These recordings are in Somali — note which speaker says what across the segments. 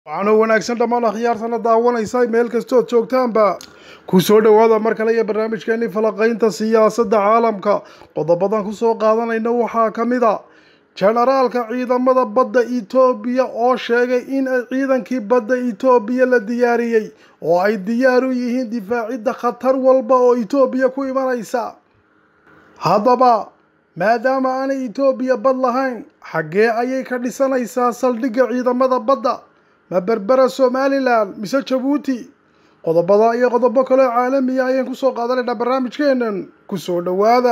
Speaker 1: waxaana wanaagsan dhammaan akhyaartana daawanaysa meel kastood joogtaanba ku soo dhowaada mar kale iyo barnaamijkeennii falaqaynta siyaasadda caalamka qodobadan kusoo qaadanayna waxaa ka mid a jenaraalka ciidamada badda etoobiya oo sheegay in ay ciidankii badda etoobiya la diyaariyey oo ay diyaar u yihiin difaacidda khatar walba oo etoobiya ku imanaysa haddaba maadaama aanay etoobiya bad lahayn xaggee ayay ka dhisanaysaa saldhigga ciidamada badda ma berbera somalilan mise jabuuti qodobada iyo qodobo kaleo caalamiya ayaan kusoo qaadanaynaa barnaamijkeenan kusoo dhowaada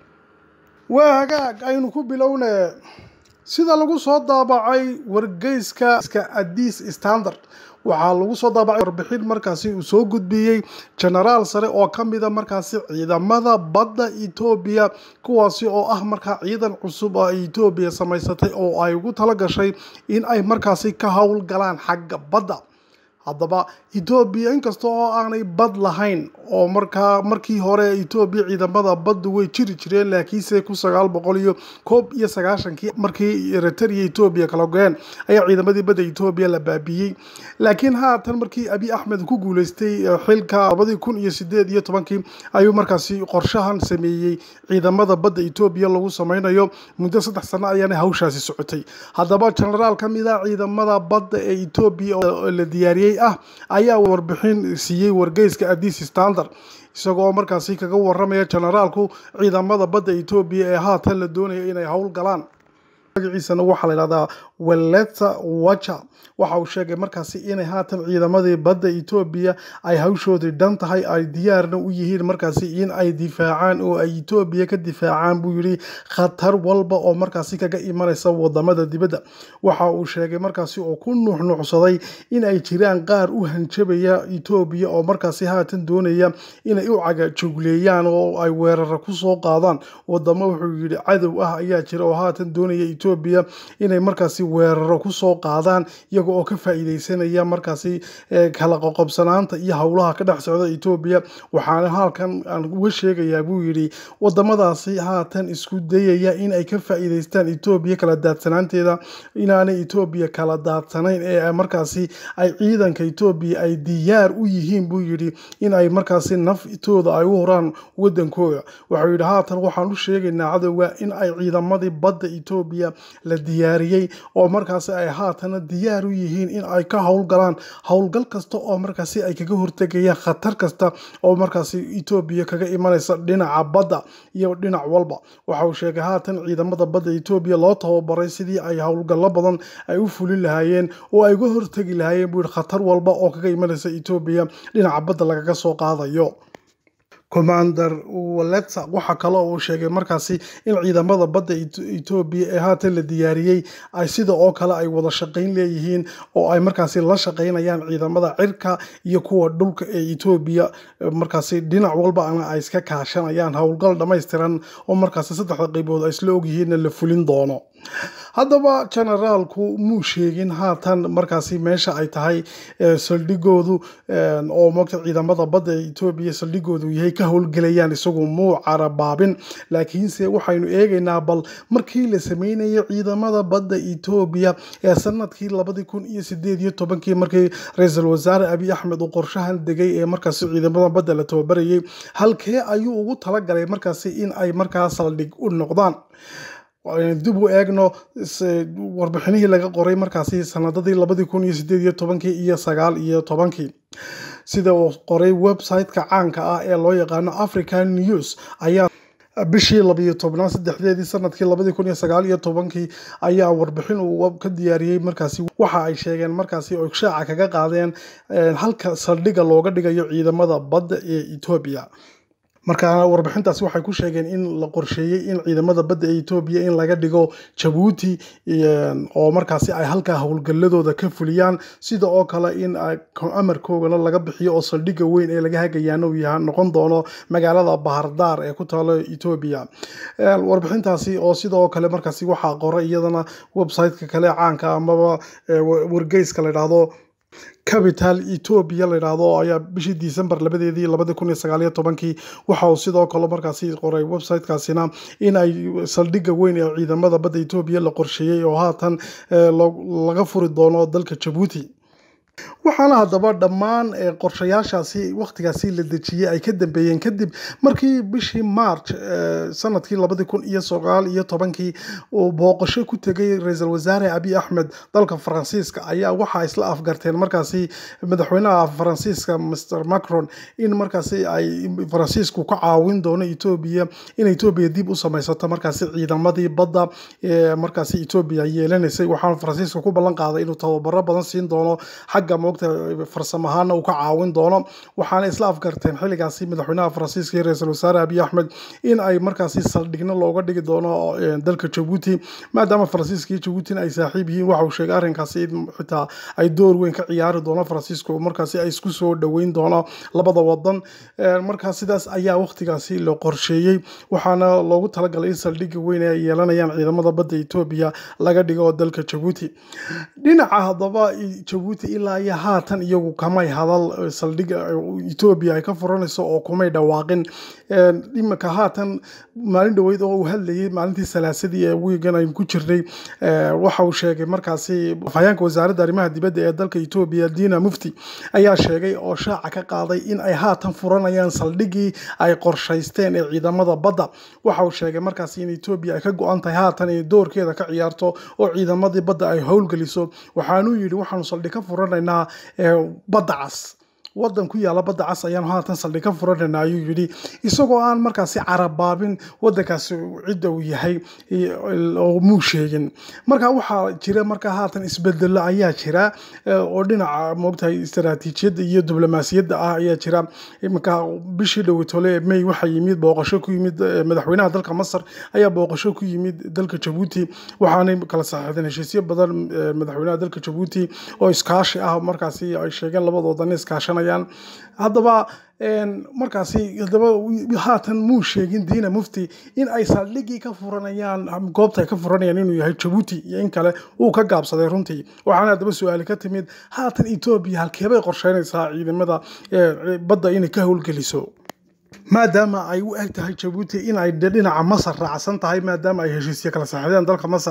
Speaker 1: waa hagaag aynu ku bilownee sida lagu soo daabacay wargeyska addis standard waxaa lagu soo daabacay warbixin markaasi uu soo gudbiyey genaraal sare oo ka mida markaasi ciidamada badda etoobiya kuwaasi oo ah markaa ciidan cusub oo ay etoobiya samaysatay oo ay ugu tala gashay in ay markaasi ka howlgalaan xagga badda haddaba etoobiya inkasta oo aanay bad lahayn oo markaa markii hore etoobiya ciidamada baddu way jiri jireen laakiinse kun sagaal boqol iyo koob iyo sagaashankii markii eritrea etoobiya kala go-een ayaa ciidamadii badda etoobiya la baabiyey laakiin haatan markii abi axmed ku guuleystay xilka labadii kun iyo sideed iyo tobankii ayuu markaasi qorshahan sameeyey ciidamada badda etoobiya lagu sameynayo muddo saddex sano ayaana hawshaasi socotay haddaba genaraal ka mid a ciidamada badda ee etoobiya oo la diyaariyey ah ayaa warbixin siiyey wargeyska addis standard isagoo markaasi kaga waramaya generaalku ciidamada badda etoobiya ee haatan la doonaya inay howl galaan magaciisana waxaa la yidhahdaa weleta wacha waxa uu sheegay markaasi inay haatan ciidamadii badda etoobiya ay hawshoodii dhan tahay ay diyaarna u yihiin markaasi in ay difaacaan oo ay etoobiya ka difaacaan buu yidhi khatar walba oo markaasi kaga imanaysa wadamada dibadda waxa uu sheegay markaasi oo ku nuuxnuuxsaday in ay jiraan qaar u hanjabaya etoobiya oo markaasi haatan doonaya inay u cagajugleeyaan oo ay weerara kusoo qaadaan wadamo wuxuu yidhi cadow ah ayaa jira oo haatan doonaya etoobiya inay markaasi weeraro kusoo qaadaan iyaga oo ka faa-iideysanaya markaasi kala qoqobsanaanta iyo howlaha ka dhex socda etoobiya waxaana halkan aan uga sheegayaa buu yidhi wadamadaasi haatan isku dayaya in ay ka faa-iideystaan etoobiya kala daadsanaanteeda inaanay etoobiya kala daadsanayn ee markaasi ay ciidanka etoobiya ay diyaar u yihiin buu yidhi in ay markaasi naftooda ay u horaan wadankooda waxau yidhi haatan waxaan u sheegaynaa cadowga in ay ciidamadii badda etoobiya la diyaariyey oo markaasi ay haatana diyaar u yihiin in ay ka howlgalaan howlgal kasta oo markaasi ay kaga hortegayaan khatar kasta oo markaasi etoobiya kaga imanaysa dhinaca badda iyo dhinac walba waxa uu sheegay haatan ciidamada badda etoobiya loo tababaray sidii ay howlgallo badan ay u fulin lahaayeen oo ay uga hortegi lahaayeen buu yihi khatar walba oo kaga imanaysa etoobiya dhinaca badda lagaga soo qaadayo commander waleta waxaa kale oo uu sheegay markaasi in ciidamada badda etoobiya ee haatan la diyaariyey ay sida oo kale ay wada shaqayn leeyihiin oo ay markaasi la shaqaynayaan ciidamada cirka iyo kuwa dhulka ee etoobiya markaasi dhinac walbana ay iska kaashanayaan howlgal dhammaystiran oo markaasi saddexda qaybood ay isla ogyihiinna la fulin doono haddaba generaalku muu sheegin haatan markaasi meesha ay tahay saldhigoodu oo mogta ciidamada badda etoobiya saldhigoodu yahay ka howlgelayaan isagu muu carabaabin laakiinse waxaynu eegaynaa bal markii la sameynayay ciidamada badda etoobiya ee sanadkii labadii kun iyo sideed iyo tobankii markii ra-iisul wasaare abiy axmed uu qorshahan degay ee markaasi ciidamada badda la tababarayay halkee ayuu ugu talagalay markaasi in ay markaa saldhig u noqdaan dib u eegno warbixinihii laga qoray markaasi sanadadii labadii kun iyo sideed iyo tobankii iyo sagaal iyo tobankii sida uu qoray website-ka caanka ah ee loo yaqaano african news ayaa bishii labiyo tobnaad saddexdeedii sanadkii labadii kun iyo sagaal iyo tobankii ayaa warbixin uu ka diyaariyey markaasi waxa ay sheegeen markaasi oo shaaca kaga qaadeen halka saldhigga looga dhigayo ciidamada badda ee etoobiya markaana warbixintaasi waxay ku sheegeen in la qorsheeyey in ciidamada badda ee etoobiya in laga dhigo jabuuti oo markaasi ay halkaa howlgalladooda ka fuliyaan sida oo kale in amarkoogana laga bixiyo oo saldhigga weyn ee laga hagayaana uu yaha noqon doono magaalada bahardaar ee ku taalo etoobiya warbixintaasi oo sidoo kale markaasi waxaa qoray iyadana website-ka kale caanka amaba wargeyska la yidhaahdo capital etoobiya la yidhaahdo ayaa bishii december labadeedii labadi kun iyo sagaaliyo tobankii waxa uu sidoo kale markaasi qoray websitekaasina in ay saldhigga weyn ee ciidamada badda etoobiya la qorsheeyey oo haatan laga furi doono dalka jabuuti waxaana haddaba dhammaan qorshayaashaasi wakhtigaasi la dejiyey ay ka dambeeyeen kadib markii bishii march sanadkii labadi kun iyo sagaal iyo tobankii uu booqasho ku tegay ra-iisul wasaare abiy axmed dalka faransiiska ayaa waxaa isla afgarteen markaasi madaxweynaha faransiiska mr macron in markaasi ay faransiisku ka caawin doono etoobiya in etoobiya dib u samaysato markaasi ciidamadii badda markaasi etoobiya yeelanaysay waxaana faransiiska ku ballan qaaday inuu tababaro badan siin doono xagga moogta farsamo ahaana uu ka caawin doono waxaana isla afgarteen xilligaasi madaxweynaha faransiiska iyo ra-iisul wasaare abiy axmed in ay markaasi saldhigno looga dhigi doono dalka jabuuti maadaama faransiiska iyo jabuutina ay saaxiib yihiin waxa uu sheegay arrinkaasi in xitaa ay door weyn ka ciyaari doono faransiisku markaasi ay isku soo dhoweyn doono labada wadan markaa sidaas ayaa wakhtigaasi la qorsheeyey waxaana loogu talagalay in saldhigga weyn ay yeelanayaan ciidamada badda etoobiya laga dhigo dalka jabuuti dhinaca haddaba jabuuti ilaa iyo haatan iyagu kamay hadal saldhigga etoobiya ay ka furanayso oo kumay dhawaaqin iminka haatan maalin dhoweyd oo uu hadlayay maalintii salaasadii ee wiigan aynu ku jirnay waxa uu sheegay markaasi afhayeenka wasaaradda arrimaha dibadda ee dalka etoobiya dina mufti ayaa sheegay oo shaaca ka qaaday in ay haatan furanayaan saldhiggii ay qorshaysteen ee ciidamada badda waxa uu sheegay markaasi in etoobiya ay ka go-an tahay haatan inay doorkeeda ka ciyaarto oo ciidamadii badda ay howlgeliso waxaanuu yidhi waxaanu saldhig ka furanaynaa badda cas wadan ku yaala badda cas ayaanu haatan saldhig ka furanayna ayuu yidhi isagoo aan markaasi carabaabin wadankaasi cidda uu yahay oo muu sheegin marka waxaa jira marka haatan isbedelo ayaa jira oo dhinaca moogtahay istaraatiijiyadda iyo diblomaasiyadda ah ayaa jira iminka bishii dhowitole ee may waxaa yimid booqasho ku yimid madaxweynaha dalka masar ayaa booqasho ku yimid dalka jabuuti waxaanay kala saxiixdeen heshiisyo badan madaxweynaha dalka jabuuti oo iskaashi ah markaasi ay sheegeen labadoodan iskaashanaya haddaba markaasi haddaba haatan muu sheegin diina mufti in ay saldhiggii ka furanayaan goobta ay ka furanayaan inuu yahay jabuuti iyo in kale uu ka gaabsaday runtii waxaana haddaba su-aali ka timid haatan etoobiya halkeebay qorsheynaysaa ciidamada badda inay ka howlgeliso maadaama ay u eg tahay jabuuti in ay dhinaca masar raacsan tahay maadaama ay heshiisyo kala saxiideen dalka masar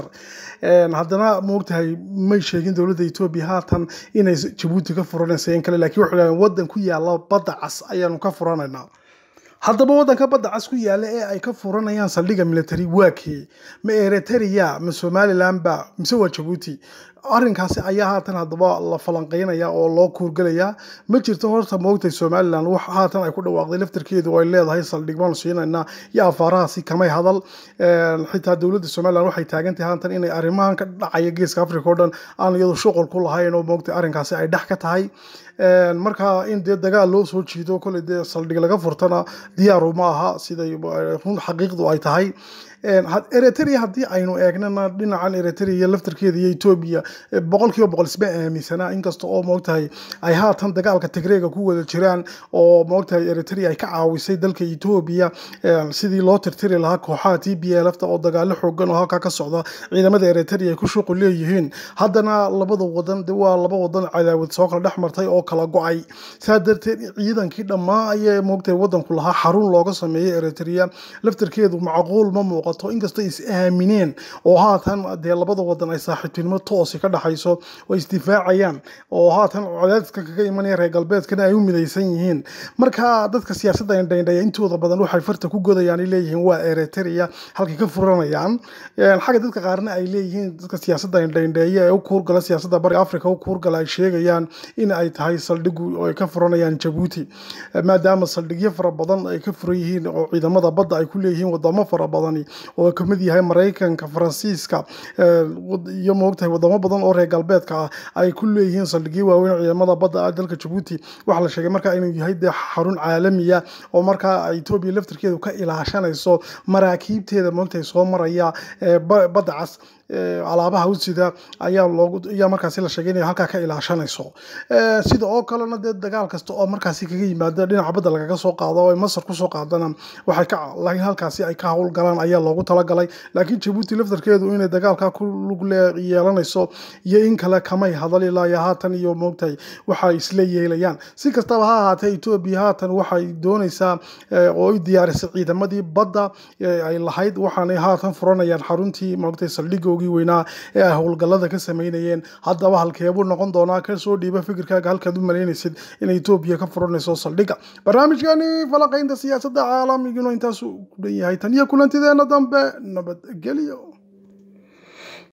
Speaker 1: haddana moogtahay may sheegin dowladda etoobiya haatan inay jabuuti ka furanaysa in kale lakiin waxay leeyihin waddan ku yaala badda cas ayaanu ka furanaynaa haddaba waddanka badda cas ku yaala ee ay ka furanayaan saldhigga military waa kee ma eritrea ma somaliland ba mise waa jabuuti arrinkaasi ayaa haatan haddaba la falanqeynaya oo loo kuurgelayaa ma jirto horta moogtay somalilan wax haatan ay ku dhawaaqday laftarkeedu oo ay leedahay saldhig baanu siinaynaa iyo afaarahaasi kamay hadal xitaa dowladda somalilan waxay taagantahay haatan inay arrimahan ka dhacaya geeska africa oo dhan aan iyadu shuqul ku lahayn oo moogtay arrinkaasi ay dhex ka tahay marka in dee dagaal loo soo jiido koley dee saldhig laga furtana diyaaru ma aha siday run xaqiiqdu ay tahay eritrea haddii aynu eegnana dhinacan eritrea laftarkeeda iyo etoobiya boqol kiiba boqol isma aaminsanaa inkasta oo moogtahay ay haatan dagaalka tigreega ku wada jiraan oo moogtahay eritrea ay ka caawisay dalka etoobiya sidii loo tirtiri lahaa kooxaha t b lfta oo dagaalo xoogan oo halkaa ka socda ciidamada eritrea ay ku shuqul leeyihiin haddana labada wadan de waa laba wadan cadaawad soo kala dhex martay oo kala go-ay saa darteed ciidankii dhammaa ayay moogtahay wadanku lahaa xarun looga sameeyay eritrea laftarkeedu macquul ma muuqato inkastoo is aamineen oo haatan dee labada wadan ay saaxiibtinimo toosi ka dhaxayso oo isdifaacayaan oo haatan cadaadiska kaga imanaya reer galbeedkana ay u midaysan yihiin marka dadka siyaasadda indhaindhaya intooda badan waxay farta ku godayaan ay leeyihiin waa eritrea halkay ka furanayaan xagga dadka qaarna ay leeyihiin dadka siyaasadda indhaindheeya ee u kuurgala siyaasadda bariga africa u kuurgala ay sheegayaan in ay tahay saldhigu oo ay ka furanayaan jabuuti maadaama saldhigyo fara badan ay ka furan yihiin oo ciidamada badda ay ku leeyihiin wadamo fara badani oo ka mid yahay maraykanka faransiiska iyo moogtahay wadamo badan oo reer galbeedka ah ay ku leeyihiin saldhigyo waaweyn ciidamada badda dalka jabuuti waxaa la sheegay markaa inuu yahay dee xarun caalamiya oo markaa etoobiya laftarkeedu ka ilaashanayso maraakiibteeda moogtahay soo maraya badda cas alaabaha usida ayaa loogu ayaa markaasi la sheegay inay halkaa ka ilaashanayso sida oo kalena dee dagaal kasta oo markaasi kaga yimaada dhinaca badda lagaga soo qaado oo ay masar kusoo qaadana waxay ka laakiin halkaasi ay ka howlgalaan ayaa loogu talagalay laakiin jabuuti laftarkeedu inay dagaalka ku lug yeelanayso iyo in kale kamay hadal ilaa iyo haatan iyo moogtahay waxa isla yeelayaan si kastaba ha ahaatee etoobiya haatan waxay doonaysaa oo ay diyaarisay ciidamadii badda ay lahayd waxaanay haatan furanayaan xaruntii moogtahay saldhigoo saldhigoogii weynaa ee ay howlgallada ka sameynayeen haddaba halkeebuu noqon doonaa kasoo dhiiba fikirkaaga halkaad u malaynaysid in etoobiya ka furanayso saldhigga barnaamijkani falaqaynta siyaasadda caalamiguna intaasu ku dhan yahay tan iyo kulantideena dambe nabadgelyo